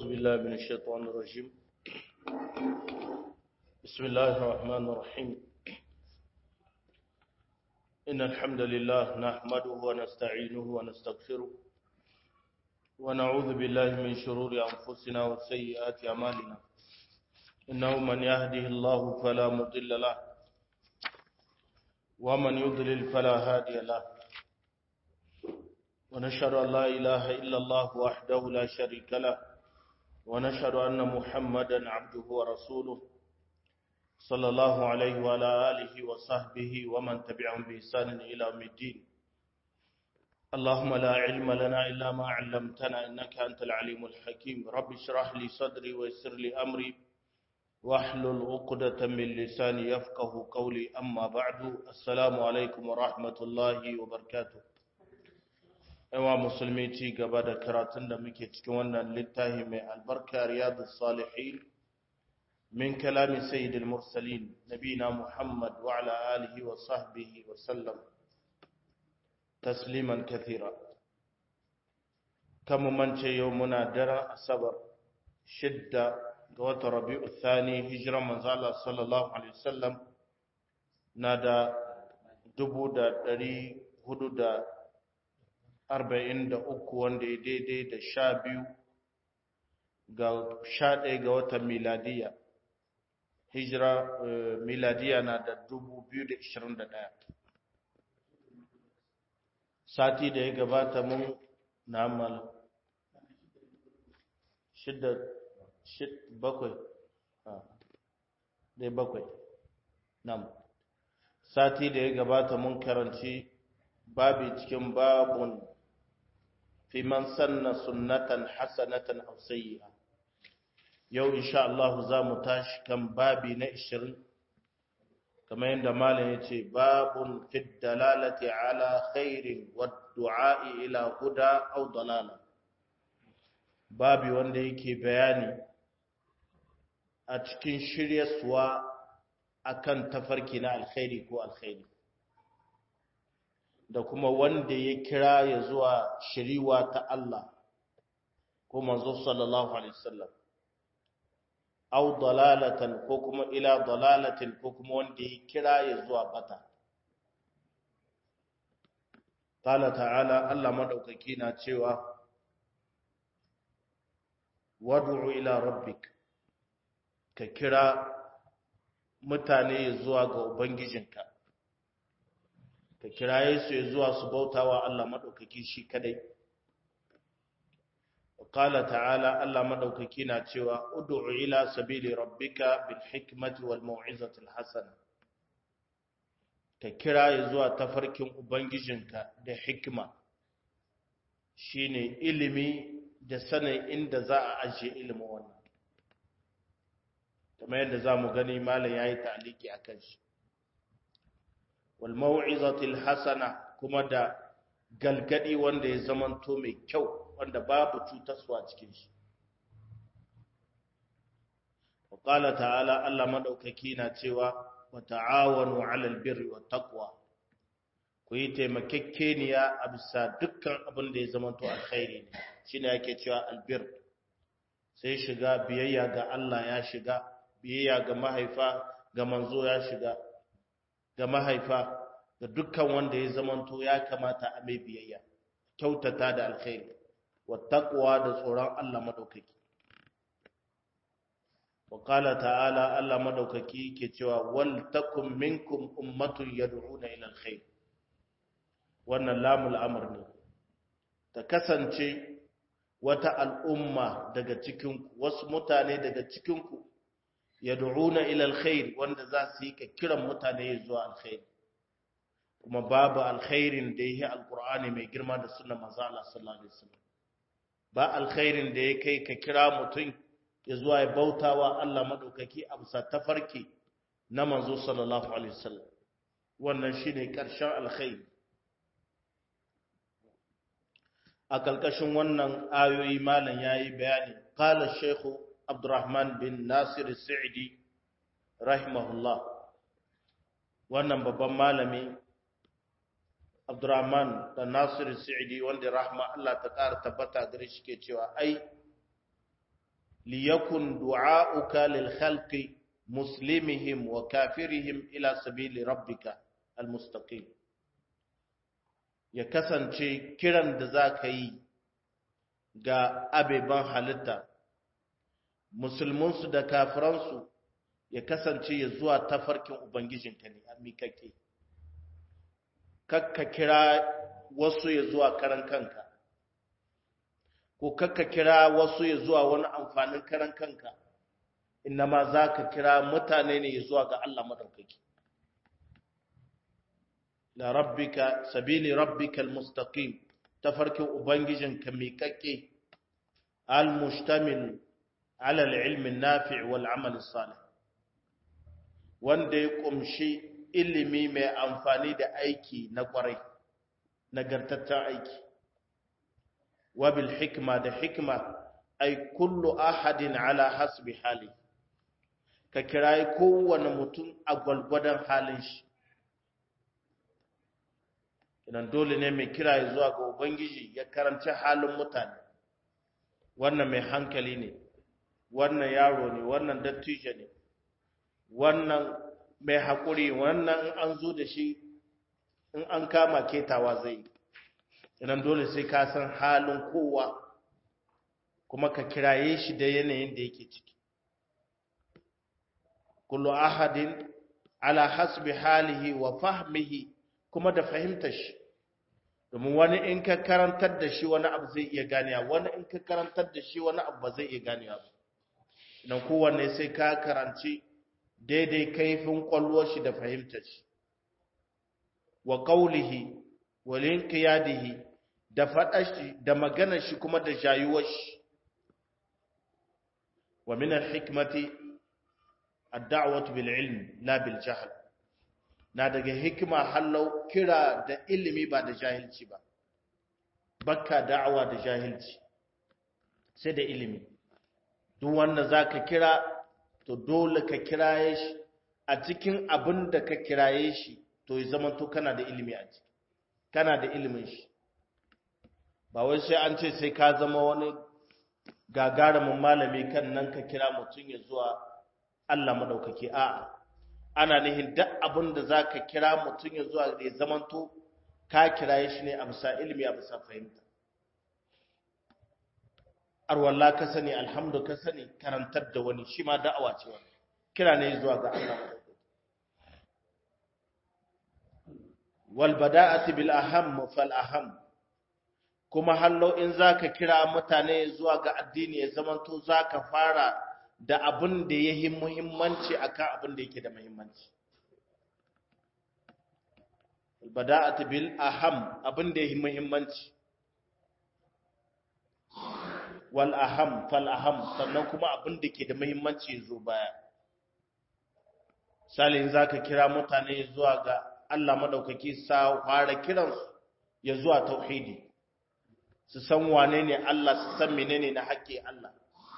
أعوذ بالله من الشيطان الرجيم بسم الله الرحمن الرحيم إن الحمد لله نحمده ونستعينه ونستغفره ونعوذ بالله من شرور أنفسنا وسيئات أعمالنا إنه من يهده الله فلا مضل له ومن يضلل فلا هادي له ونشهد أن لا إله إلا الله وحده لا شريك له ونشهد أن محمدا عبده ورسوله صلى الله عليه وعلى آله وصحبه ومن تبعهم بإحسان إلى يوم الدين اللهم لا علم لنا إلا ما علمتنا إنك أنت العليم الحكيم رب اشرح لي صدري ويسر لي أمري واحلل عقدة من لساني يفقه قولي أما بعد السلام عليكم ورحمة الله وبركاته yawa musulmi ci gaba da karatun da muke cikin wannan littafi mai albarka riyadu salihin min kalami sayyidil mursalin nabina muhammad wa ala alihi wa sahbihi wa sallam tasliman kathira kama mance yau muna daren asabar shidda ga wata rabi'u thani hijiran manzala sallallahu alaihi wasallam na da dubu da dari hudu da arba'in da uku wanda ya daidai da sha biyu ga sha ɗaya ga watan miladiya hijira miladiya na da dubu biyu da ishirin da ɗaya sati da ya gabata mun na amal shidda bakwai dai bakwai nam sati da ya gabata mun karanci babi cikin babun fi man sanna sunnatan hasanatan aw sayyi'a yau insha Allah za mu tashi kan babi na 20 kamar yadda malam yace babun fi dalalati ala khairin wad du'a ila huda aw dalala babi wanda yake bayani a cikin shiryaswa akan tafarki na alkhairi ko alkhairi da kuma wanda ya kira ya zuwa shiriwa ta Allah ko manzo sallallahu alaihi wasallam aw dalalatan ko kuma ila dalalatin ko kuma wanda ya kira ya zuwa bata qala ta'ala Allah madaukaki na cewa wad'u ila rabbik ka kira mutane zuwa ga ubangijinka ka kiraye su ya zuwa su bautawa Allah maɗaukaki shi kadai. Qala ta'ala Allah maɗaukaki na cewa ud'u ila sabili rabbika bil hikmati wal mau'izati al hasana. Ka kiraye zuwa tafarkin ubangijinka da hikma shine ilimi da sanin inda za a ajiye ilimin wannan. Kamar yadda za mu gani malam yayi ta'aliki akan shi. walmau'izatil hasana kuma da galgadi wanda ya zamanto mai kyau wanda babu cutaswa cikin shi وقال تعالى الله madaukaki na cewa wa ta'awanu 'alal birri wat taqwa ku yi taimakekeniya a bisa dukkan abin da ya zamanto alkhairi ne shine yake cewa albir sai shiga biyayya ga Allah ya shiga biyayya ga mahaifa ga manzo ya shiga ga mahaifa da dukkan wanda ya zamanto ya kamata a mai biyayya kyautata da alkhairi wa taqwa da tsoron Allah madaukaki wa qala ta'ala Allah madaukaki yake cewa wal takum minkum ummatun yad'una ila alkhair wannan lamul amr ne ta kasance wata al'umma daga cikin wasu mutane daga cikin ku yad'una ila alkhair wanda za su yi kiran mutane zuwa alkhair kuma babu alkhairin da yake alqur'ani mai girma da sunnar manzo Allah sallallahu alaihi wasallam ba alkhairin da ya kai ka kira mutum ya zuwa ya bautawa Allah madaukaki a bisa tafarki na manzo sallallahu alaihi wasallam wannan shine karshen alkhairi a kalkashin wannan ayoyi malam yayi bayani qala shaykhu Abdurrahman bin Nasir Sa'idi rahimahullah wannan babban malami Abdurrahman da Nasir Sa'idi wanda rahma Allah ta ƙara tabbata gare shi ke cewa ai liyakun du'a'uka lil khalqi muslimihim wa kafirihim ila sabili rabbika almustaqim ya kasance kiran da za ka yi ga abeban halitta musulmansu da kafiransu ya kasance ya zuwa tafarkin ubangijinka ne a miƙaƙe kakka kira wasu ya zuwa karan kanka ko kakka kira wasu ya zuwa wani amfanin karan kanka ma za ka kira mutane ne ya zuwa ga Allah madaukaki la rabbika sabili rabbikal mustaqim tafarkin ubangijinka miƙaƙe al-mustamil ala al-ilmi nafi' wal amal salih wanda ya kumshi ilimi mai amfani da aiki na kwarai nagartaccen aiki wabil hikma da hikma ay kullu ahadin ala hasbi hali ka kirayi kowane mutum a gwalgwadon halin shi idan dole ne mai kirayi zuwa ga ubangiji ya karanci halin mutane wannan mai hankali ne wannan yaro ne wannan dattijo ne wannan mai haƙuri wannan in an zo da shi in an kama ketawa zai idan dole sai ka san halin kowa kuma ka kiraye shi da yanayin da yake ciki kullu ahadin ala hasbi halihi wa fahmihi kuma da fahimtar shi domin wani in ka karantar da shi wani abu zai iya ganewa wani in ka karantar da shi wani abu ba zai iya ganewa ba idan kowanne sai ka karanci daidai kaifin kwallon shi da fahimtar shi wa qawlihi wa linqiyadihi da fadar shi da maganar shi kuma da jayuwar shi wa min al-hikmati ad-da'watu bil ilm la bil jahl na daga hikima hallau kira da ilimi ba da jahilci ba bakka da'awa da jahilci sai da ilimi duk wanda zaka kira to dole ka kiraye shi a cikin abin da ka kiraye shi to ya zama to kana da ilimi a ciki kana da ilimin shi ba wai sai an ce sai ka zama wani gagarumin malami kan nan ka kira mutum ya zuwa Allah madaukaki a'a ana nihin duk abin da za ka kira mutum ya zuwa da ya zamanto ka kiraye shi ne a bisa ilimi a bisa fahimta arwalla ka sani alhamdu ka sani karantar da wani shi ma da'awa ce wani kira ne zuwa ga Allah wal bada'ati bil aham fal aham kuma hallo in zaka kira mutane zuwa ga addini ya zamanto zaka fara da abin da yayi muhimmanci akan abin da yake da muhimmanci al bada'ati bil aham abin da yayi muhimmanci wal aham fal aham sannan kuma abin da ke da muhimmanci zo baya salin zaka kira mutane zuwa ga Allah madaukaki sa fara kiransu ya zuwa tauhidi su san wane ne Allah su san menene na haƙƙi Allah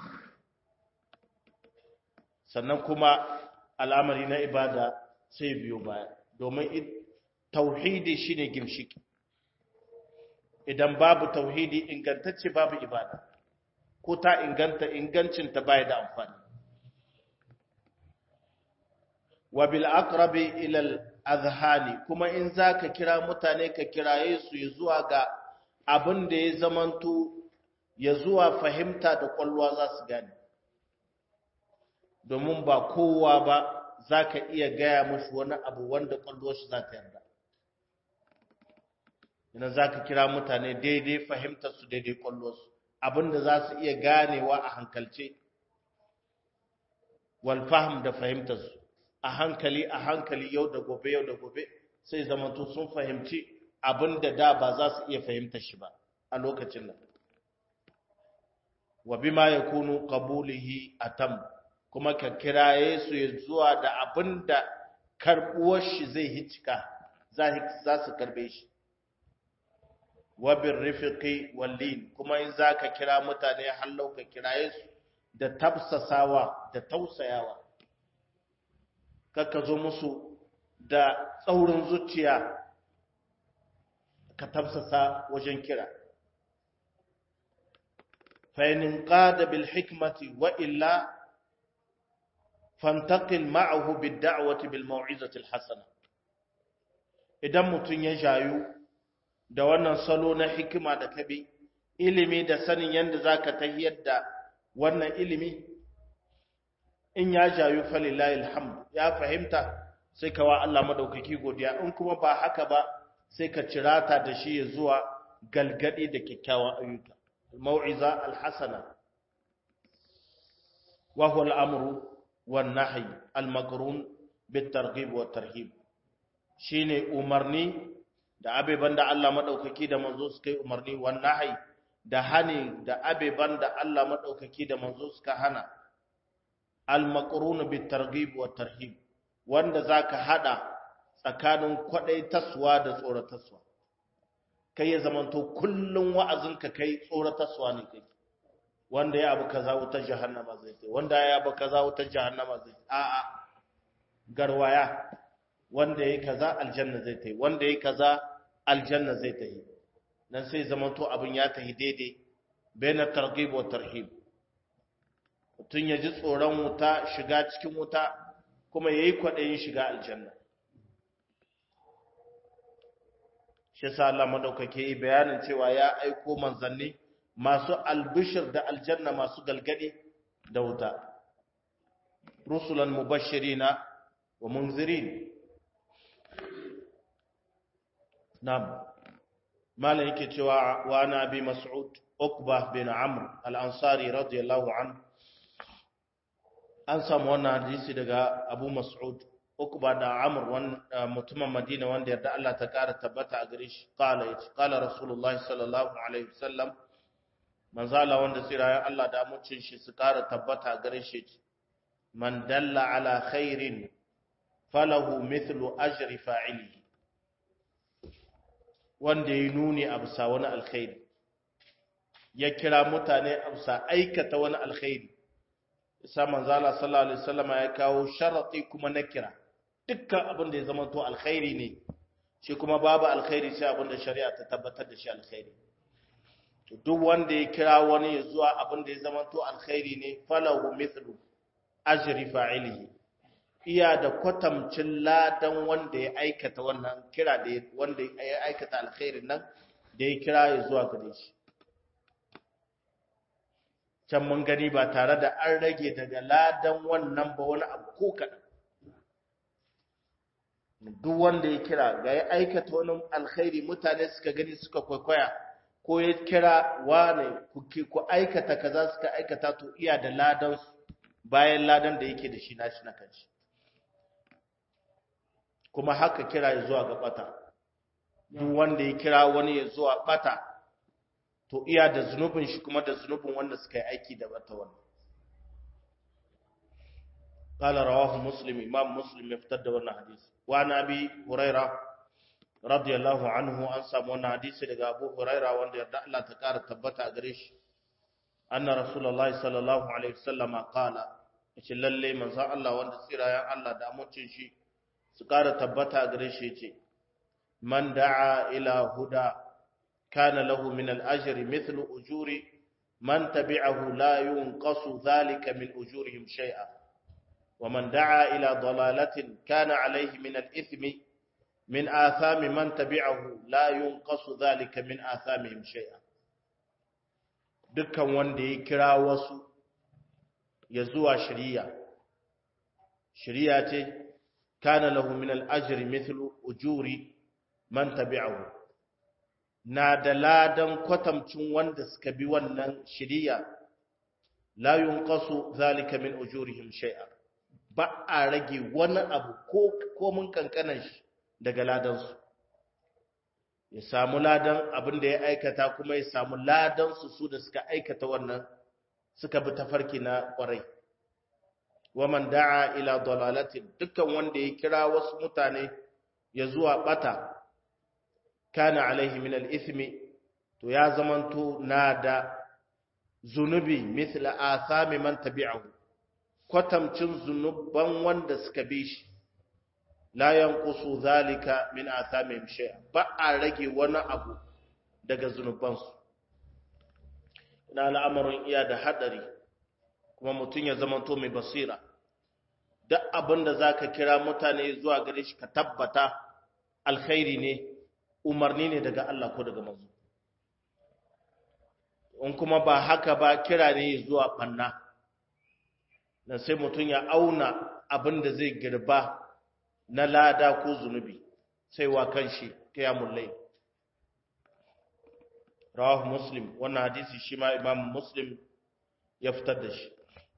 sannan kuma al'amari na ibada sai biyo baya domin tauhidi shine gimshiki idan babu tauhidi ingantacce babu ibada ko ta inganta ingancinta baya da amfani wa bil aqrabi ila al azhani kuma in zaka kira mutane ka kiraye su ya zuwa ga abin da ya zamanto ya zuwa fahimta da kwalwa za su gane domin ba kowa ba zaka iya gaya musu wani abu wanda kwallo shi za ta yarda idan zaka kira mutane daidai fahimtar su daidai kwallo su abinda za su iya ganewa a hankalce wal fahm da fahimtar su a hankali a hankali yau da gobe yau da gobe sai zamanto sun fahimci abinda da ba za su iya fahimtar shi ba a lokacin nan wa bima yakunu qabulihi atam kuma ka kiraye su ya zuwa da abinda karbuwar shi zai hicika za su karbe shi wabin rifiki wallin kuma in za ka kira mutane hallau ka kiraye su da tafsasawa da tausayawa kakka zo musu da tsaurin zuciya ka tafsasa wajen kira fa in qada bil hikmati wa illa fantaqil ma'ahu bid da'wati bil mau'izati al hasana idan mutun ya jayu da wannan salo na hikima da kabi ilimi da sanin yanda zaka tahiyar da wannan ilimi in ya jayu falillahi alhamd ya fahimta sai ka wa Allah madaukaki godiya in kuma ba haka ba sai ka cirata da shi ya zuwa galgadi da kyakkyawan ayyuka mau'iza alhasana wa huwa al'amru wan nahy al-maqrun bit targhib wa tarhib shine umarni da abeban da Allah madaukaki da manzo suka yi umarni wan nahy da hani da abeban da Allah madaukaki da manzo suka hana al-maqrun bit targhib wa tarhib wanda zaka hada tsakanin kwadai taswa da tsorataswa kai ya zamanto kullun wa'azinka kai tsorataswa ne kai wanda ya abu kaza wutar jahannama zai kai wanda ya abu kaza wutar jahannama zai a a garwaya wanda yayi kaza aljanna zai tai wanda yayi kaza aljanna zai tai dan sai zamanto abin ya tahi daidai baina targhib wa tarhib mutun ya ji tsoron wuta shiga cikin wuta kuma yayi kwadayin shiga aljanna shi yasa Allah madaukake yi bayanin cewa ya aiko manzanni masu albishir da aljanna masu galgadi da wuta rusulan mubashirina wa munzirin nam malam yake cewa wa ana bi mas'ud uqba bin amr al-ansari radiyallahu anhu an samu wannan hadisi daga abu mas'ud Ukba da Amr wan mutumin Madina wanda yarda Allah ta kara tabbata a gare shi qala yace qala Rasulullahi sallallahu alaihi wasallam manzala wanda tsirayen Allah da amincin shi su kara tabbata a gare shi man dalla ala khairin falahu mithlu ajri fa'ilihi wanda ya nuni a bisa wani alkhairi ya kira mutane a bisa aikata wani alkhairi isa manzala sallallahu alaihi wasallam ya kawo sharati kuma na kira dukkan abin da ya zama to alkhairi ne shi kuma babu alkhairi sai abin da shari'a ta tabbatar da shi alkhairi to duk wanda ya kira wani ya zuwa abin da ya zama to alkhairi ne falahu mithlu ajri fa'ilihi iya da kwatamcin ladan wanda ya aikata wannan kira da wanda ya aikata alkhairin nan da ya kira ya zuwa gare shi can mun gani ba tare da an rage daga ladan wannan ba wani abu ko kaɗan duk wanda ya kira ga ya aikata wani alkhairi mutane suka gani suka kwaikwaya ko ya kira wane ku aikata kaza suka aikata to iya da ladan bayan ladan da yake da shi nashi na kanshi kuma haka kira ya zuwa ga bata duk wanda ya kira wani ya zuwa bata to iya da zunubin shi kuma da zunubin wanda suka yi aiki da bata wannan قال رواه مسلم امام مسلم يفتد wannan hadisi wa nabi huraira radiyallahu anhu an samu wannan hadisi daga abu huraira wanda yarda Allah ta kara tabbata a gare shi anna rasulullahi sallallahu alaihi wasallam qala yace lalle manzo Allah wanda tsirayen Allah da amincin shi su kara tabbata a gare shi yace man da'a ila huda kana lahu min al-ajri mithlu ujuri man tabi'ahu la yunqasu dhalika min ujurihim shay'a ومن دعا إلى ضلالة كان عليه من الإثم من آثام من تبعه لا ينقص ذلك من آثامهم شيئا dukkan wanda ya kira wasu ya zuwa shari'a shari'a ce kana lahu min al-ajri mithlu ujuri man tabi'ahu na da ladan kwatamcin wanda suka bi wannan shari'a la yunqasu zalika min ujurihim shay'a ba a rage wani abu ko komin kankanan shi daga ladansu ya samu ladan abin da ya aikata kuma ya samu ladansu su da suka aikata wannan suka bi tafarki na kwarai waman da'a ila dalalatin dukkan wanda ya kira wasu mutane ya zuwa bata kana alaihi min al-ithmi to ya zamanto na da zunubi mithla athami man tabi'ahu kwatamcin zunuban wanda suka bi shi la yanqusu zalika min athamihim shay'a ba a rage wani abu daga zunubansu na al'amarin iya da hadari kuma mutum ya zamanto mai basira duk abin da za ka kira mutane zuwa gare shi ka tabbata alkhairi ne umarni ne daga Allah ko daga manzo in kuma ba haka ba kira ne zuwa banna dan sai mutum ya auna abin da zai girba na lada ko zunubi sai wa kanshi qiyamul layl rawahu muslim wannan hadisi shi ma imam muslim ya fitar da shi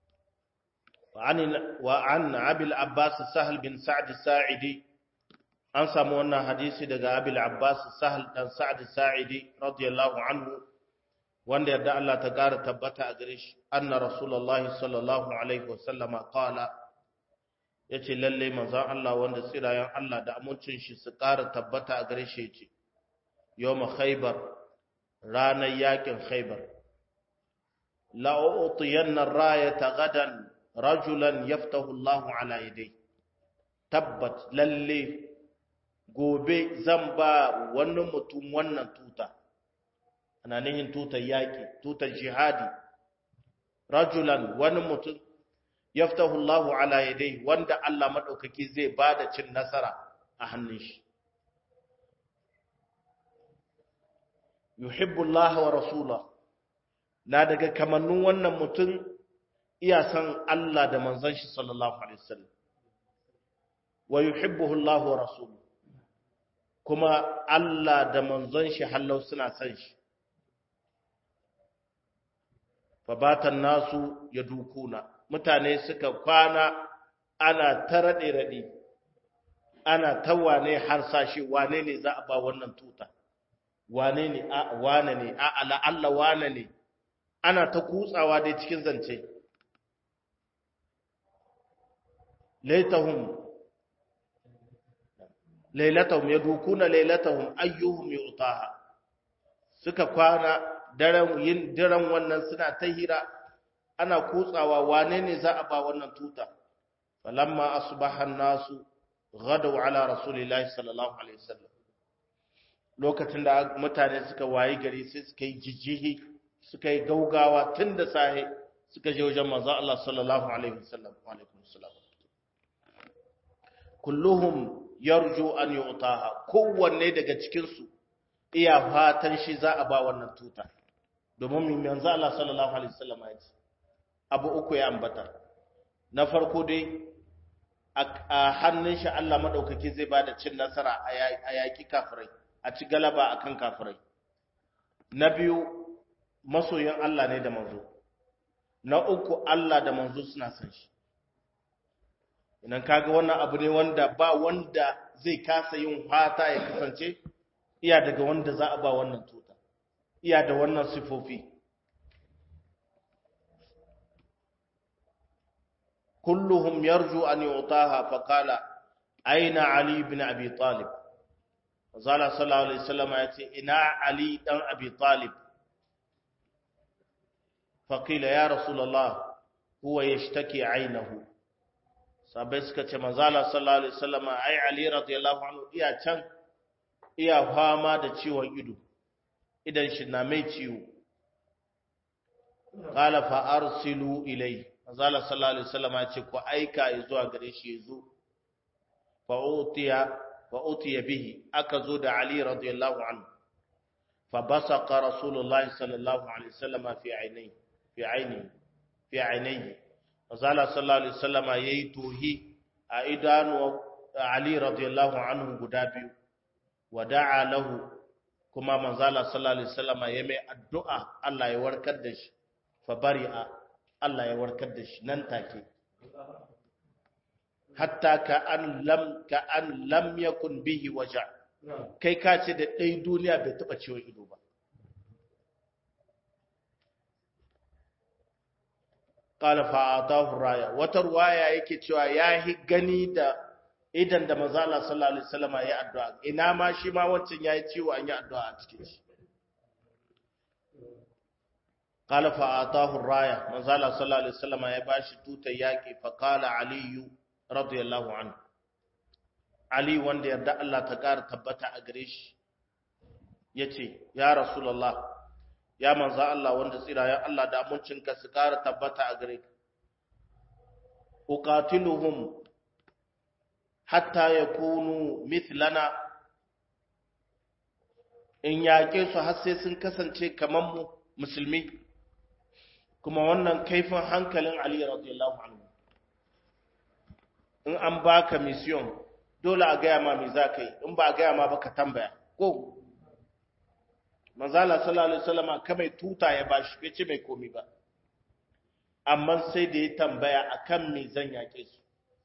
وعن أبي العباس سهل بن سعد الساعدي an samu wannan hadisi daga Abil Abbas Sahal dan Sa'd Sa'idi radiyallahu anhu wanda yadda Allah ta ƙara tabbata a gare shi anna Rasulullah sallallahu alaihi wasallam qala yace lalle manzon Allah wanda tsirayen Allah da amincin shi su ƙara tabbata a gare shi yace yawm Khaybar ranar yakin Khaybar la u'tiyanna ar-rayata gadan rajulan yaftahu Allahu ala yadai tabbat lalle gobe zan ba wani mutum wannan tuta ana nihin tutar yaƙi tutar jihadi rajulan wani mutum yaftahu Allahu ala yadai wanda Allah madaukaki zai bada cin nasara a hannun shi yuhibbu Allah wa rasulahu na daga kamannin wannan mutum iya san Allah da manzon shi sallallahu alaihi wasallam wa yuhibbuhu Allah wa rasuluhu kuma Allah da manzon shi hallau suna san shi fabatan nasu ya dukuna mutane suka kwana ana ta rade rade ana ta wane har sashi wane ne za a ba wannan tuta wane ne a wane ne a ala Allah wane ne ana ta kutsawa dai cikin zance laitahum lailatahum yadukuna lailatahum ayyuhum yu'taha suka kwana daren yin daren wannan suna ta hira ana kutsawa wane ne za a ba wannan tuta falamma asbaha an-nasu ghadaw ala rasulillahi sallallahu alaihi wasallam lokacin da mutane suka wayi gari sai suka yi jijjihi suka yi gaugawa tun da sahe suka je wajen manzo Allah sallallahu alaihi wasallam wa alaikum assalam kulluhum yarju an yu'taha kowanne daga cikin su iya fatan shi za a ba wannan tuta domin min manzo Allah sallallahu alaihi wasallam ya ce abu uku ya ambata na farko dai a hannun shi Allah madaukaki zai bada cin nasara a yaki kafirai a ci galaba akan kafirai na biyu masoyin Allah ne da manzo na uku Allah da manzo suna san shi idan kaga wannan abu ne wanda ba wanda zai kasa yin fata ya kasance iya daga wanda za a ba wannan tuta iya da wannan sifofi kulluhum yarju an yu'taha fa qala aina ali ibn abi talib zalla sallallahu alaihi wasallam ya ce ina ali dan abi talib fa qila ya rasulullah huwa yashtaki ainahu sabai suka ce manzala sallallahu alaihi wasallam ai ali radiyallahu anhu iya can iya fama da ciwon ido idan shi na mai ciwo qala fa arsilu ilai manzala sallallahu alaihi wasallam ya ce ku aika zuwa gare shi yazo fa utiya fa utiya bihi aka zo da ali radiyallahu anhu fa basaqa rasulullahi sallallahu alaihi wasallam fi ainihi fi ainihi fi ainihi Azala sallallahu alaihi wasallama yayi tohi a idanu Ali radiyallahu anhu guda biyu wada'a lahu kuma manzala sallallahu alaihi wasallama ya mai addu'a Allah ya warkar da shi fa bari'a Allah ya warkar da shi nan take hatta ka an lam ka an lam yakun bihi waja kai ka ce da dai duniya bai taba ciwon ido ba qala fa atahu raya wata ruwaya yake cewa yahi gani da idan da manzo Allah sallallahu alaihi wasallam ya addu'a ina ma shi ma wancan yayi ciwo an yi addu'a a cikin shi qala fa atahu raya manzo Allah sallallahu alaihi wasallam ya bashi tutar yaki fa qala ali radiyallahu anhu ali wanda yarda Allah ta kara tabbata a gare shi yace ya rasulullah ya manzo Allah wanda tsirayen Allah da amincinka su ƙara tabbata a gare ka uqatiluhum hatta yakunu mithlana in yaƙe su har sai sun kasance kamar mu musulmi kuma wannan kaifin hankalin Ali radiyallahu anhu in an baka mission dole a gaya ma me za ka yi in ba a gaya ma ba ka tambaya ko manzala sallallahu alaihi wasallam kamai tuta ya bashi bai ce mai komi ba amma sai da ya tambaya akan me zan yake su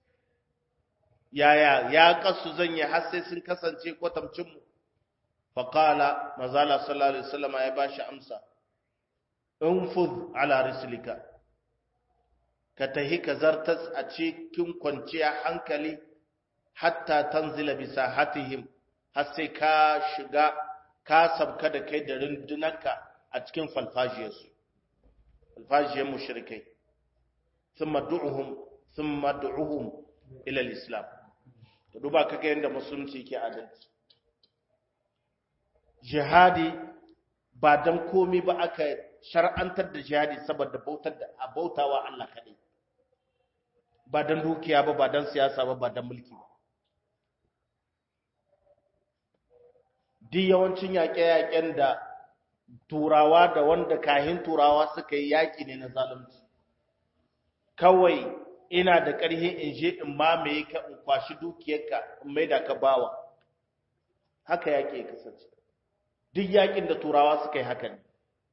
yaya ya kasu zan yi har sai sun kasance kwatamcin mu fa qala manzala sallallahu alaihi wasallam ya bashi amsa infuz ala rislika ka tahi ka zartas a cikin kwanciya hankali hatta tanzila bisa hatihim har sai ka shiga ka sabka da kai da rundunarka a cikin falfajiyarsu falfajiyar mushrikai thumma du'uhum thumma du'uhum ila al-islam to duba kaga yanda musulunci ke adalci jihadi ba dan komi ba aka shar'antar da jihadi saboda bautar da bautawa Allah kadai ba dan dukiya ba ba dan siyasa ba ba dan mulki ba duk yawancin yaƙe-yaƙen da turawa da wanda kahin turawa suka yi yaƙi ne na zalunci kawai ina da ƙarhi in je in mamaye ka in kwashi dukiyarka in maida ka bawa haka yaƙi ya kasance duk yaƙin da turawa suka yi haka ne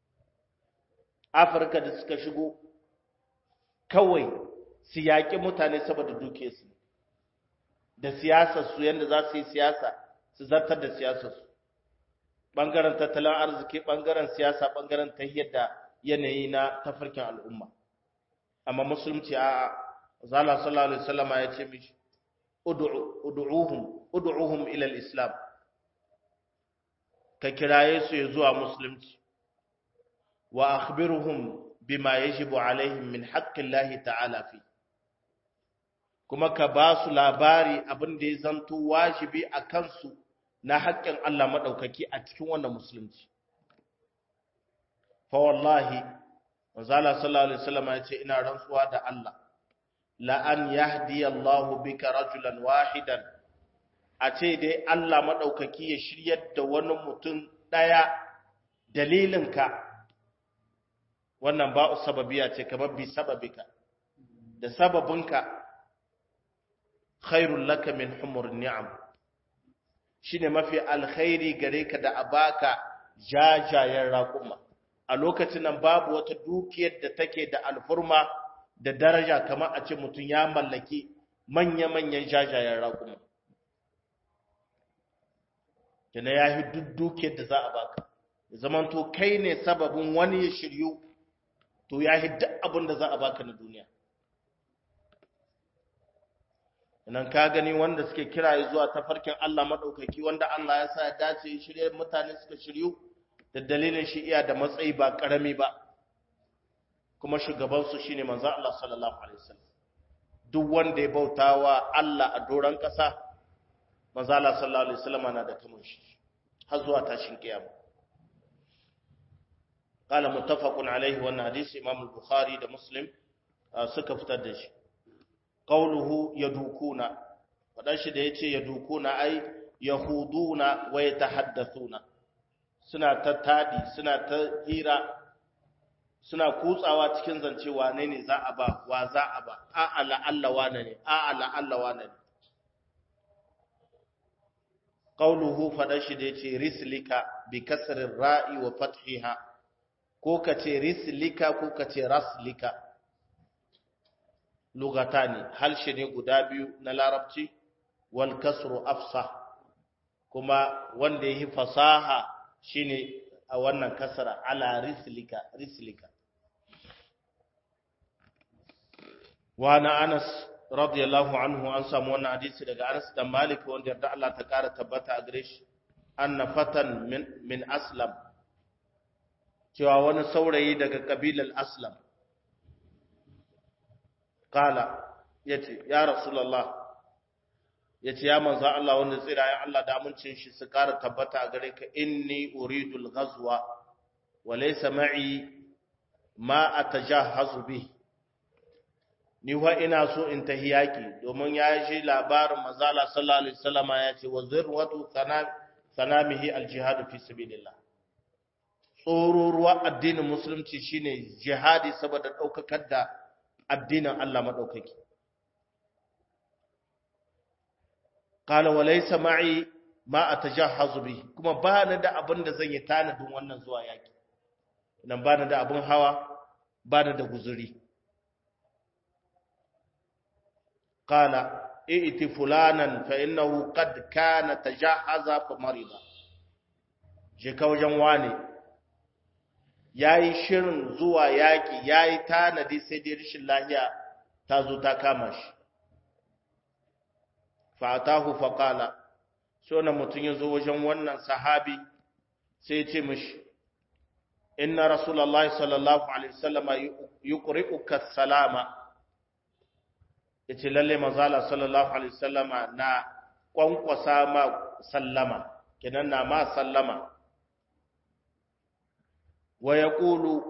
afirka da suka shigo kawai su yaƙi mutane saboda dukiyarsu da siyasarsu yadda za su yi siyasa su zartar da siyasarsu ɓangaren tattalin arziki ɓangaren siyasa ɓangaren tahiyar da yanayi na tafarkin al'umma amma musulunci a zala sallallahu alaihi wasallama ya ce mishi ud'uhum ud'uhum ila al-islam ka kiraye su ya zuwa musulunci wa akhbiruhum bima yajibu alaihim min haqqillahi ta'ala fi kuma ka ba su labari abin da ya zanto wajibi a kansu na haƙƙin Allah maɗaukaki a cikin wannan musulunci. Fa wallahi, Manzala sallallahu Alaihi wasallam ya ce, Ina rantsuwa da Allah, la'an yahdi Allahu bika rajulan wahidan, a ce dai Allah maɗaukaki ya shiryar da wani mutum ɗaya dalilinka, wannan ba'u sababiya ce kamar bi sababika, da sababinka, khairun laka min humur ni'am. shine mafi alkhairi gare ka da abaka jajayen raƙuma a lokacin nan babu wata dukiyar da take da alfurma da daraja kamar a ce mutum ya mallaki manya-manyan jajayen raƙuma kina ya yi duk dukiyar da za a baka zaman to kai ne sababin wani ya shiryu to ya yi duk abin da za a baka na duniya nan ka gani wanda suke kira zuwa tafarkin Allah madaukaki wanda Allah ya sa ya dace shirye mutane suka shiryu da dalilin shi iya da matsayi ba karami ba kuma shugaban su shine manzon Allah sallallahu alaihi wasallam duk wanda ya bautawa Allah a doran kasa manzon Allah sallallahu alaihi wasallam na da kamun shi har zuwa tashin kiyama قال متفق عليه wannan hadisi Imam al-Bukhari da Muslim suka fitar da shi qawluhu yadukuna wadan shi da yace yadukuna ai yahuduna wa yatahaddathuna suna ta tadi suna ta hira suna kutsawa cikin zance wane ne za a ba wa za a ba a ala Allah wane ne a ala Allah wane ne qawluhu fadan shi da yace rislika bi kasrir ra'i wa fathiha ko kace rislika ko kace raslika lugatani halshe ne guda biyu na larabci wal kasru afsah kuma wanda yi fasaha shine a wannan kasara ala rislika rislika wa na Anas radiyallahu anhu an samu wannan hadisi daga Anas da Malik wanda yarda Allah ta kara tabbata a gare shi anna fatan min min aslam cewa wani saurayi daga kabilar aslam kala yace ya rasulullah yace ya manzo Allah wanda tsira ya Allah da amincin shi su kara tabbata a gare ka inni uridul ghazwa walaysa ma'i ma atajahazu bi ni wa ina so in tahi yaki domin ya ji labarin mazala sallallahu alaihi wasallama ya ce wa zirwatu sanamihi aljihadu fi sabilillah tsoro ruwa addinin musulunci shine jihadi saboda daukakar da addinin Allah madaukaki qala wa laysa ma'i ma atajahazu bi kuma ba ni da abin da zan yi tanadin wannan zuwa yaki nan ba ni da abin hawa ba ni da guzuri qala i'ti fulanan fa innahu qad kana tajahaza fa marida je ka wajen wane yayi shirin zuwa yaki yayi tanadi sai dai rishin lahiya ta zo ta kama shi fa atahu fa qala so na mutun yazo wajen wannan sahabi sai ya ce mishi inna rasulullahi sallallahu alaihi wasallama yuqri'uka salama yace lalle manzala sallallahu alaihi wasallama na kwankwasa ma sallama kenan na ma sallama wa yaqulu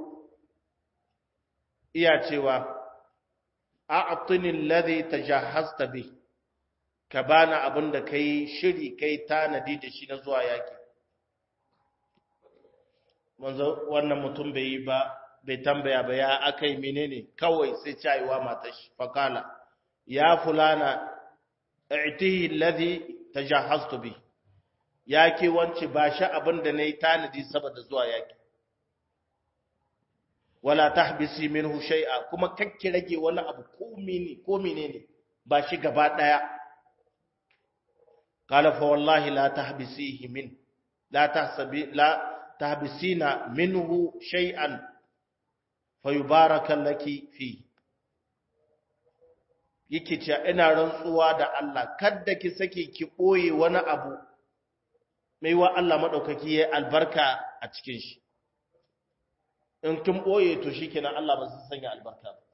iya cewa a'tini alladhi tajahhazta bi ka bana abinda kai shiri kai tanadi da shi na zuwa yaki manzo wannan mutum bai yi ba bai tambaya ba ya akai menene kawai sai caiwa matar shi fakala ya fulana i'tihi alladhi tajahhaztu bi yake wance ba shi abinda nayi tanadi saboda zuwa yaki wala tahbisi minhu shay'a kuma kakki rage wani abu ko mene ko menene ba shi gaba daya qala fa wallahi la tahbisihi min la tahsabi la tahbisina minhu shay'an fayubaraka laki fi yake cewa ina rantsuwa da Allah kada ki sake ki boye wani abu mai wa Allah madaukaki yayi albarka a cikin shi in kin boye to shikenan Allah ba zai sanya albarka ba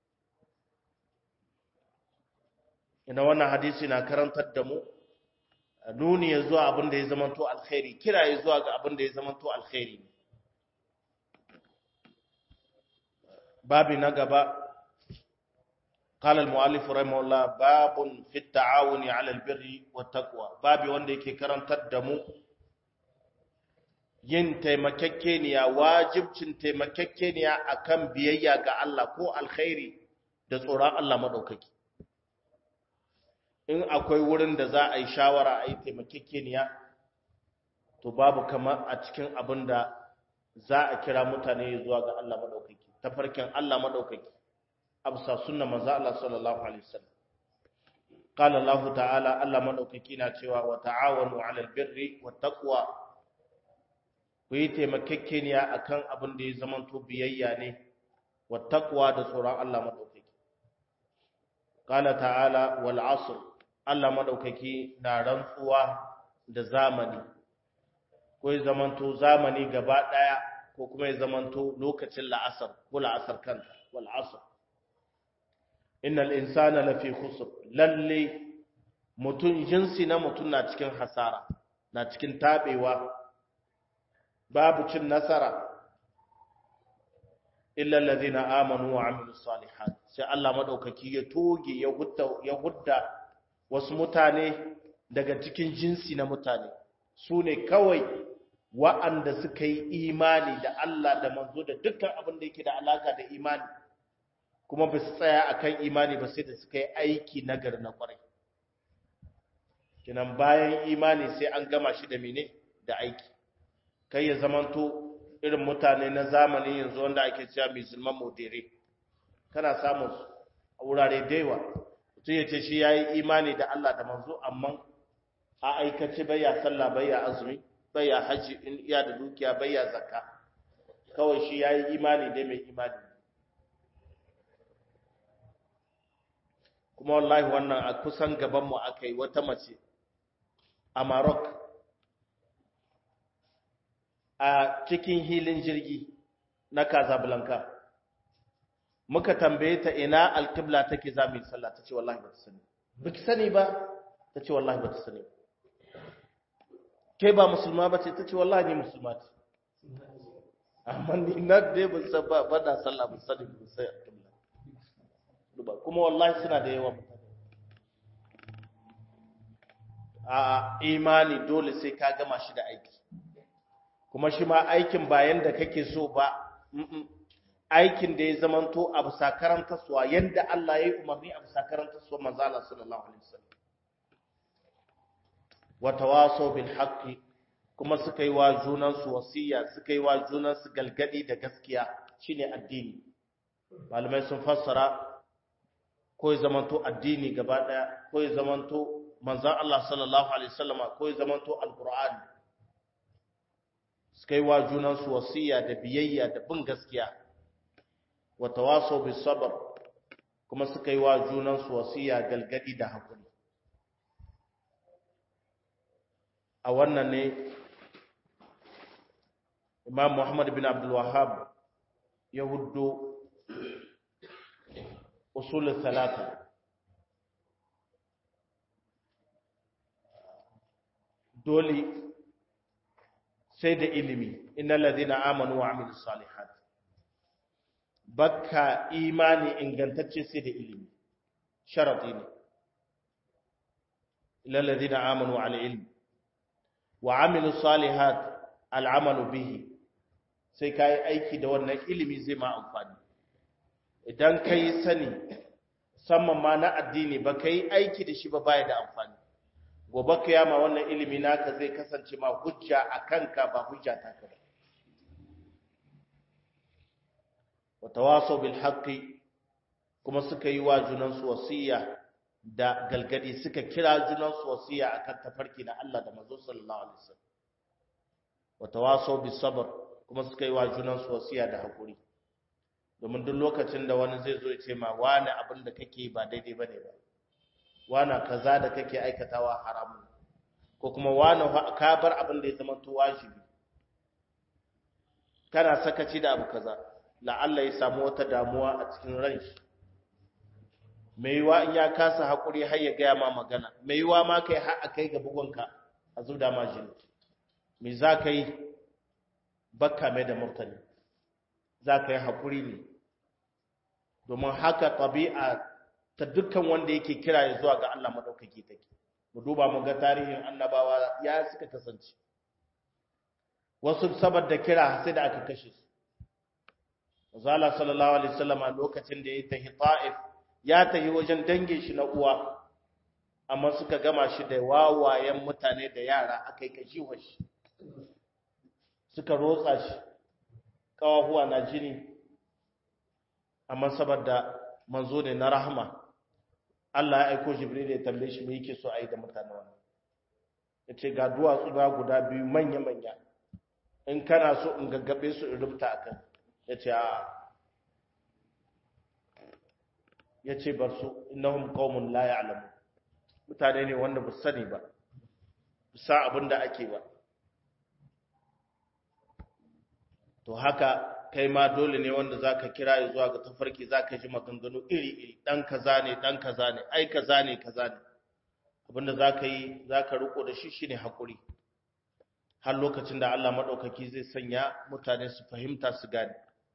ina wannan hadisi na karantar da mu nuni ya zuwa abin da ya zamanto alkhairi kira ya zuwa ga abin da ya zamanto alkhairi babi na gaba قال المؤلف رحمه الله باب في التعاون على البر والتقوى babi wanda yake karantar da mu yin taimakekeniya wajibcin taimakekeniya akan biyayya ga Allah ko alkhairi da tsoron Allah madaukaki in akwai wurin da za a yi shawara a yi taimakekeniya to babu kamar a cikin abin da za a kira mutane zuwa ga Allah maɗaukaki tafarkin Allah maɗaukaki absa sunna manzo Allah sallallahu alaihi wasallam qala Allah ta'ala Allah maɗaukaki na cewa wa ta'awanu 'alal birri wat taqwa ku yi taimakekeniya akan abin da ya zamanto biyayya ne wat taqwa da tsoron Allah maɗaukaki qala ta'ala wal 'asr Allah maɗaukaki na rantsuwa da zamani ko ya zamanto zamani gaba ɗaya ko kuma ya zamanto lokacin la'asar ko la'asar kanta wal asr innal insana lafi khusr lalle mutun jinsi na mutun na cikin hasara na cikin tabewa babu cin nasara illa alladhina amanu wa amilus salihat sai Allah madaukaki ya toge ya hudda ya hudda wasu mutane daga cikin jinsi na mutane su ne kawai wa'anda suka yi imani da Allah da manzo da dukkan abin da yake da alaka da imani kuma ba su tsaya a kan imani ba sai da suka yi aiki nagari na kwarai kinan bayan imani sai an gama shi da mene da aiki kai ya zamanto irin mutane na zamani yanzu wanda ake cewa musulman modere kana samun a wurare da yawa mutum ya ce shi ya yi imani da Allah da manzo amma a aikace bai ya sallah bai ya azumi bai ya haji in iya da dukiya bai ya zakka kawai shi ya yi imani dai mai imani kuma wallahi wannan a kusan gabanmu aka yi wata mace a Maroc a cikin hilin jirgi na Casablanca muka tambaye ta ina alkibla take za mu yi sallah ta ce wallahi ba ta sani ba ki sani ba ta ce wallahi ba ta sani ke ba musulma ba ce ta ce wallahi ni musulma ce amma ni na dai ban san ba ba da sallah ban sani ban sai alƙibla kuma wallahi suna da yawa mutane a imani dole sai ka gama shi da aiki kuma shi ma aikin bayan da kake so ba aikin da ya zamanto a bisa karantarsuwa yadda Allah ya yi umarni a bisa karantarsuwa manzo Allah sallallahu alaihi wasallam wa tawasaw bil haqqi kuma suka yi wa junan su wasiya suka yi wa junan su galgadi da gaskiya shine addini malamai sun fassara ko ya zamanto addini gaba daya ko ya zamanto manzon Allah sallallahu alaihi wasallama ko ya zamanto alqur'ani suka yi wa junan su wasiya da biyayya da bin gaskiya wa tawasaw bis sabr kuma suka yi wa junan su wasiya galgadi da hakuri a wannan ne Imam Muhammad bin Abdul Wahhab ya huddo usul talata dole sai da ilimi innal ladina amanu wa amilus salihat bakka imani ingantacce sai da ilimi sharadi ne illal ladina amanu ala ilmi wa amilus salihat al'amalu bihi sai kai aiki da wannan ilimi zai ma amfani idan kai sani musamman ma na addini ba kai aiki da shi ba baya da amfani gobe kiyama wannan ilimi naka zai kasance ma hujja a kanka ba hujja ta ka ba wa tawasaw bil haqqi kuma suka yi wa junan su wasiya da galgadi suka kira junan su wasiya akan tafarki na Allah da manzo sallallahu alaihi wasallam wa tawasaw bis sabr kuma suka yi wa junan su wasiya da hakuri domin duk lokacin da wani zai zo ya ce ma wani abin da kake ba daidai bane ba wana kaza da kake aikatawa haramun ko kuma wani ka bar abin da ya zama to wajibi kana sakaci da abu kaza la'alla ya samu wata damuwa a cikin ran shi mai yiwa in ya kasa hakuri har ya gaya ma magana mai yiwa ma kai har a kai ga bugunka a zuda ma jini me za ka yi bakka mai da murtani za ka yi hakuri ne domin haka ɗabi'a ta dukkan wanda yake kira ya zuwa ga Allah madaukaki take mu duba mu ga tarihin annabawa ya suka kasance wasu saboda kira sai da aka kashe su Zala sallallahu alaihi wasallam a lokacin da ya tahi Ta'if ya tahi wajen dangin shi na uwa amma suka gama shi da wawayen mutane da yara akai kashi shi suka rotsa shi kawahuwa na jini amma saboda manzo ne na rahama Allah ya aiko Jibril ya tambaye shi me yake so a yi da mutanen wannan yace ga duwatsu na guda biyu manya manya in kana so in gaggabe su in rubuta akan yace a yace bar su innahum qaumun la ya'lamu mutane ne wanda ba sani ba sa abinda ake ba to haka kai ma dole ne wanda zaka kira ya zuwa ga tafarki zaka ji maganganu iri-iri dan kaza ne dan kaza ne ai kaza ne kaza ne abinda zaka yi zaka riko da shi shine hakuri har lokacin da Allah madaukaki zai sanya mutane su fahimta su gane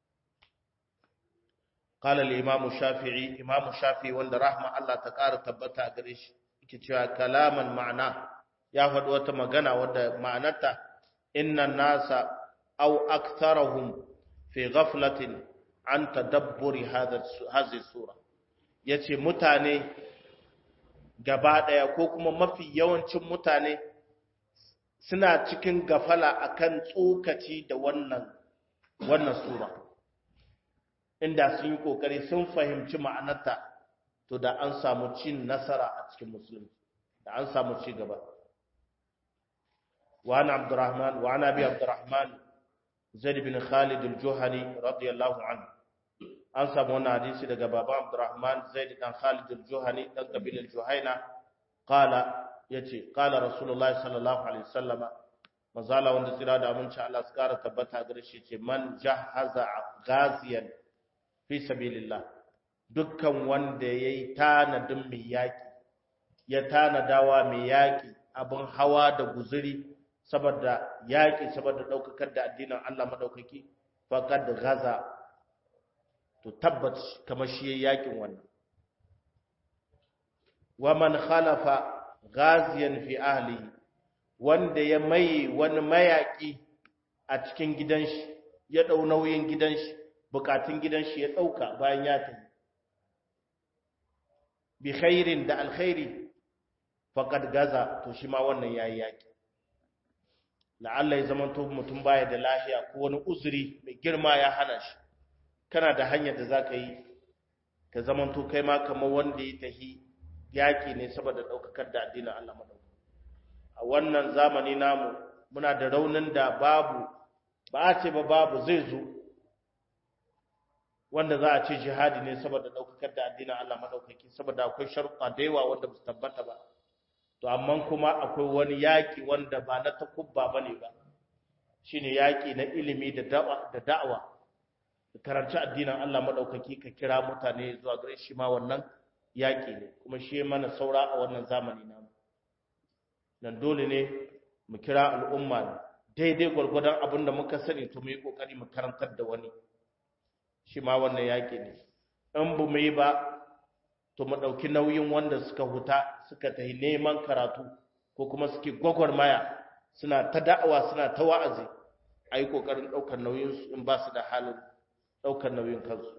qala al-imam shafi'i imam shafi'i wanda rahma Allah ta ƙara tabbata a gare shi yake cewa kalaman ma'ana ya faɗi wata magana wadda ma'anarta inna nasa aw aktharuhum fi ghaflatin an tadabburi hadhihi sura yace mutane gaba daya ko kuma mafi yawancin mutane suna cikin gafala akan tsokaci da wannan wannan sura inda sun yi kokari sun fahimci ma'anarta to da an samu cin nasara a cikin musulmi da an samu ci gaba wa ana abdurrahman wa ana bi abdurrahman zaid bin khalid al-juhani radiyallahu anhu an samu wannan hadisi daga baban abdurrahman zaid dan khalid al-juhani dan kabilar juhaina qala yace qala rasulullah sallallahu alaihi wasallam mazala wanda tsira da aminci Allah su kara tabbata gare shi ce man jahaza ghaziyan fi sabilillah dukkan wanda yayi tanadin mai yaki ya tanadawa mai yaki abin hawa da guzuri saboda yaki saboda daukakar da addinin Allah madaukaki faqad gaza to tabbat kamar shi yakin wannan wa man khalafa ghaziyan fi ahlihi wanda ya mai wani mayaki a cikin gidan shi ya dau nauyin gidan shi bukatun gidan shi ya dauka bayan ya tafi bi khairin da alkhairi faqad gaza to shi ma wannan yayi yaki la'alla ya zamanto mutum baya da lafiya ko wani uzuri mai girma ya hana shi kana da hanyar da zaka yi ka zamanto kai ma kamar wanda ya tahi yaki ne saboda daukakar da addinin Allah madauki a wannan zamani namu muna da raunin da babu ba a ce ba babu zai zo wanda za a ce jihadi ne saboda daukakar da addinin Allah madaukaki saboda akwai sharuɗa da yawa wanda ba su tabbata ba to amma kuma akwai wani yaƙi wanda ba na takubba ba ne ba shi ne yaƙi na ilimi da da'awa da karanci addinin Allah maɗaukaki ka kira mutane zuwa gare shi ma wannan yaƙi ne kuma shi mana saura a wannan zamani namu nan dole ne mu kira al'umma daidai gwargwadon abin da muka sani to mu yi ƙoƙari mu karantar da wani shi ma wannan yaƙi ne in bu mu yi ba to mu ɗauki nauyin wanda suka huta suka tafi neman karatu ko kuma suke gwagwarmaya suna ta da'awa suna ta wa'azi a yi ƙoƙarin ɗaukar nauyinsu in ba su da halin ɗaukar nauyin kansu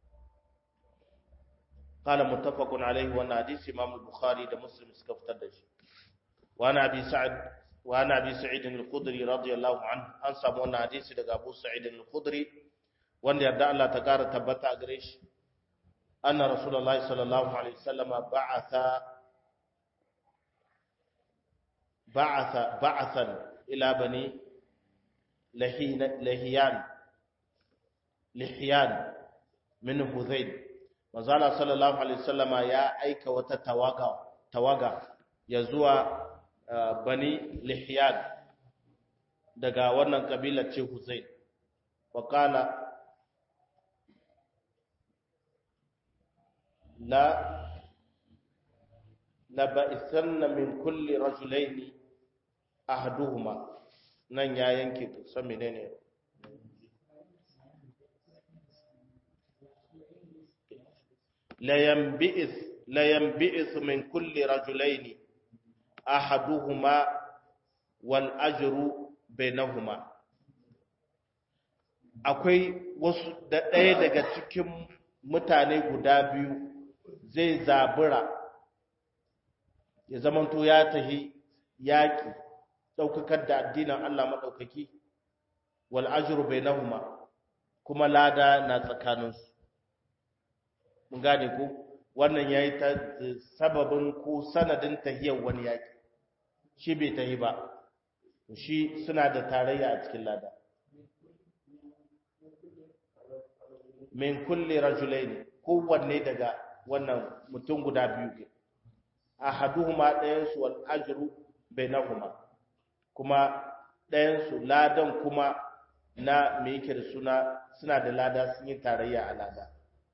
قال متفق عليه وان حديث امام البخاري ده مسلم suka fitar da shi وانا ابي سعد وانا ابي سعيد الخدري رضي الله عنه an samu wannan hadisi daga Abu Sa'id al-Khudri wanda yarda Allah ta kara tabbata a gare shi أن رسول الله صلى الله عليه وسلم بعث بعث بعثا إلى بني لهين لهيان لحيان من هذيل وزال صلى الله عليه وسلم يا أيك وتتوقع توقع يزوى بني لحيان daga wannan kabila ce Huzain wa qala لا لبئسن من كل رجلين أحدهما nan ya yanke san menene la yanbi'is la yanbi'is min kulli rajulaini ahaduhuma wal ajru bainahuma akwai wasu da ɗaya daga cikin mutane guda biyu zai zabura ya zamanto ya tahi yaƙi ɗaukakar da addinin Allah maɗaukaki wal ajru bainahuma kuma lada na tsakaninsu mun gane ko wannan yayi ta sababin ko sanadin tahiyar wani yaƙi shi bai tahi ba shi suna da tarayya a cikin lada min kulli rajulaini kowanne daga wannan mutum guda biyu ke ahaduhuma ɗayansu wal ajru bainahuma kuma ɗayansu ladan kuma na me yake da suna suna da lada sun yi tarayya a lada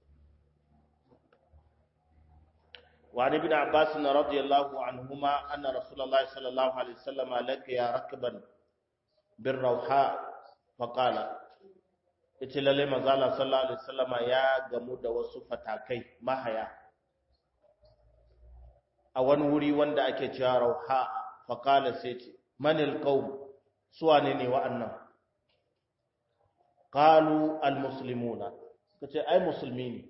وعن ابن عباس رضي الله عنهما أن رسول الله صلى الله عليه وسلم لقي ركبا بالروحاء فقال ita lalle manzala sallallahu alaihi wasallama ya gamu da wasu fatakai mahaya a wani wuri wanda ake cewa rauha fa qala sai ce manil qaum suwane ne wa'annan qalu al muslimuna kace ai musulmi ne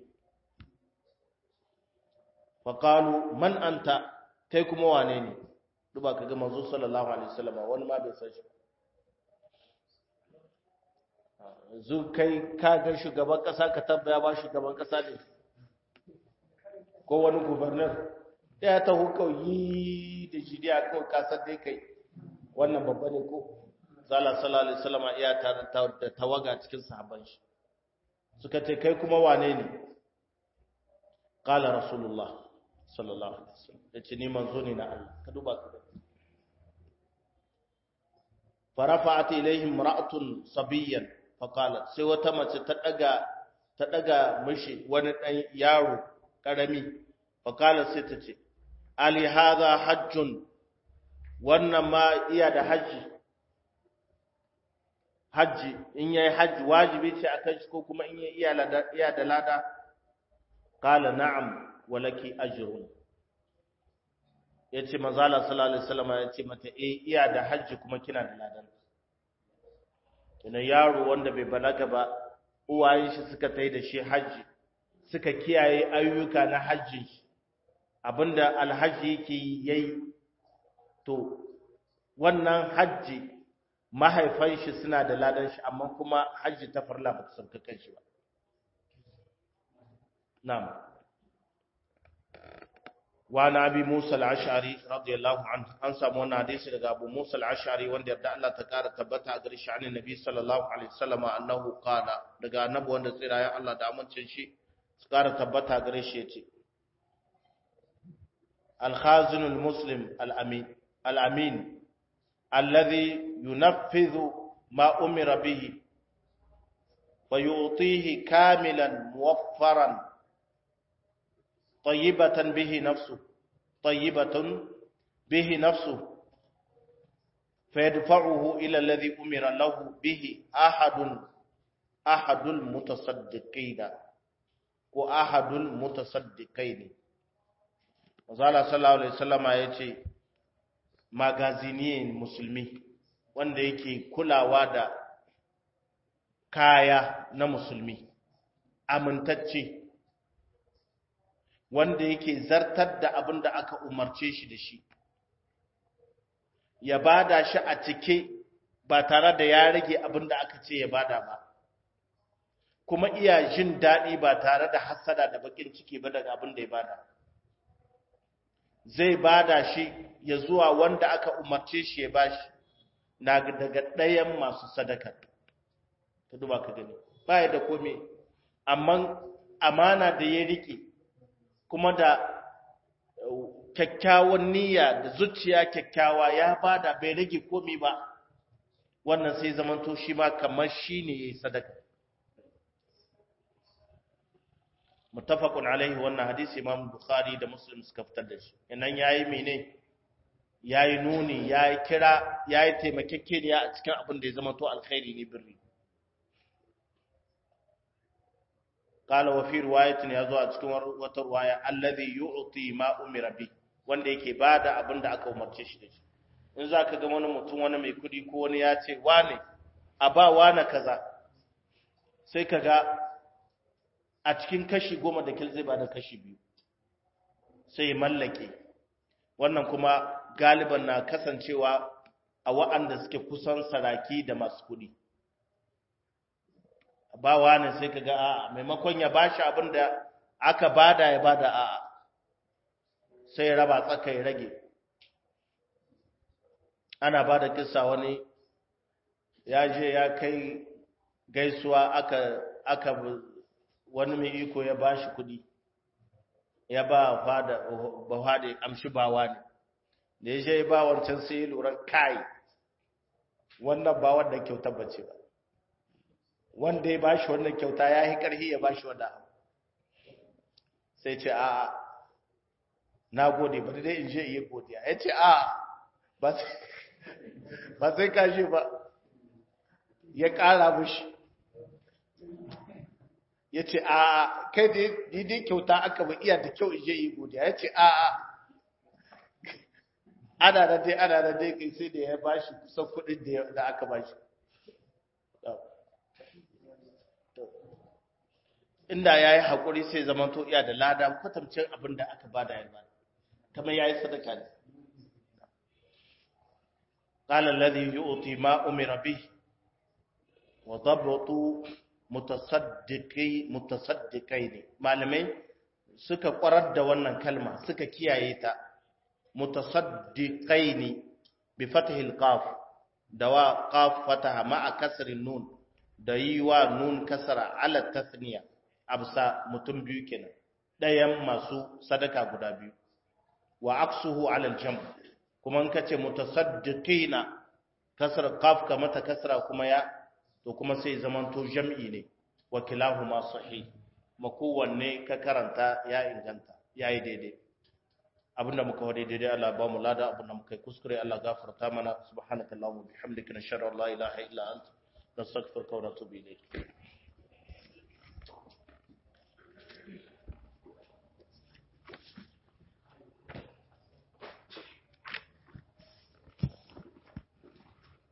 fa qalu man anta kai kuma wane ne duba kaga manzo sallallahu alaihi wasallama wani ma bai san shi yanzu kai ka ga shugaban kasa ka tabbaya ba shugaban kasa ne ko wani gubernar ya ta yi da shi dai kawai kasar dai kai wannan babba ne ko zala sallallahu alaihi wasallam iya tare da tawaga cikin sahabban shi suka ce kai kuma wane ne qala rasulullah sallallahu alaihi wasallam yace ni manzo ne na Allah ka duba ka farafa'at ilaihim ra'atun sabiyyan faqalat sai wata mace ta daga ta daga mishi wani dan yaro karami faqalat sai ta ce ali hadha hajjun wannan ma iya da haji hajji in yayi hajji wajibi ce akan shi ko kuma in yayi iya da lada qala na'am walaki ajrun yace manzo Allah sallallahu alaihi wasallam yace mata eh iya da hajji kuma kina da ladan kina yaro wanda bai balaga ba uwayen shi suka tai da shi hajji suka kiyaye ayyuka na hajji abinda alhaji yake yayi to wannan hajji mahaifan shi suna da ladan shi amma kuma hajji ta farla ba ta sauka kan shi ba na'am wa na abi Musa al-Ash'ari radiyallahu anhu an samu wannan hadisi daga Abu Musa al-Ash'ari wanda yarda Allah ta kara tabbata a gare shi annabi Nabi sallallahu alaihi wasallam annahu qala daga annabi wanda tsirayen Allah da amincin shi su kara tabbata gare shi yace al-khazin al-muslim al-amin al-amin alladhi yunaffizu ma umira bihi wa yu'tihi kamilan muwaffaran طيبة به نفسه طيبة به نفسه فيدفعه إلى الذي أمر له به أحد أحد المتصدقين وأحد المتصدقين وزال صلى الله عليه وسلم يأتي magaziniyin musulmi wanda yake kulawa da kaya na musulmi amintacce wanda yake zartar da abin da aka umarce shi da shi ya bada shi a cike ba tare da ya rage abin da aka ce ya bada ba kuma iya jin daɗi ba tare da hassada da bakin ciki ba daga abin da ya bada zai bada shi ya zuwa wanda aka umarce shi ya bashi na daga ɗayan masu sadaka ta duba ka gani ba da komai amma amana da ya rike kuma da kyakkyawan niyya da zuciya kyakkyawa ya bada bai rage komi ba wannan sai zamanto shi ma kamar shi ne ya yi sadaka mutafakun alaihi wannan hadisi imam bukhari da muslim suka fitar da shi inan yayi mene yayi nuni yayi kira yayi taimakekeniya a cikin abin da ya zamanto alkhairi ne birri قال وفي روايه yazo a cikin wata ruwaya alladhi yu'ti ma umira bi wanda yake bada abin da aka umarce shi da shi in zaka ga wani mutum wani mai kudi ko wani ya ce wane a ba wane kaza sai kaga a cikin kashi goma da kil zai bada kashi biyu sai ya mallake wannan kuma galiban na kasancewa a wa'anda suke kusan saraki da masu kudi ba wani sai ka ga a'a maimakon ya bashi abin da aka bada ya bada a'a sai ya raba tsaka ya rage ana ba da kissa wani ya je ya kai gaisuwa aka aka wani mai iko ya bashi kudi ya ba fada ba fada amshi ba wani da ya je ba wancan sai ya lura kai wannan ba wanda kyautar bace ba wanda ya bashi wannan kyauta ya yi ƙarfi ya bashi wanda sai ce a na gode ba dai in je iya godiya ya ce a ba sai kashe ba ya ƙara mushi ya ce a kai da dai kyauta aka ba iya da kyau in je iya godiya ya ce a ana da dai ana da dai kai sai da ya bashi kusan kuɗin da aka bashi inda ya yi haƙuri sai zama to iya da lada kwatamcin abin da aka bada ya bada kamar ya yi sadaka ne قال الذي يؤتي ما أمر به وضبط متصدقي متصدقين malamai suka kwarar da wannan kalma suka kiyaye ta mutasaddiqaini bi fathil qaf da wa qaf fataha ma'a kasrin nun da yi wa nun kasara ala tasniya absa mutum biyu kenan ɗayan masu sadaka guda biyu wa aksuhu ala aljam kuma in kace mutasaddiqina kasra qaf ka mata kasra kuma ya to kuma sai zamanto jam'i ne wa kilahuma sahih makowanne ka karanta ya inganta yayi daidai abinda muka wade daidai Allah ba mu lada abinda muka kuskure Allah gafarta mana subhanakallahumma bihamdika nashhadu an la ilaha illa anta nastaghfiruka wa natubu ilayk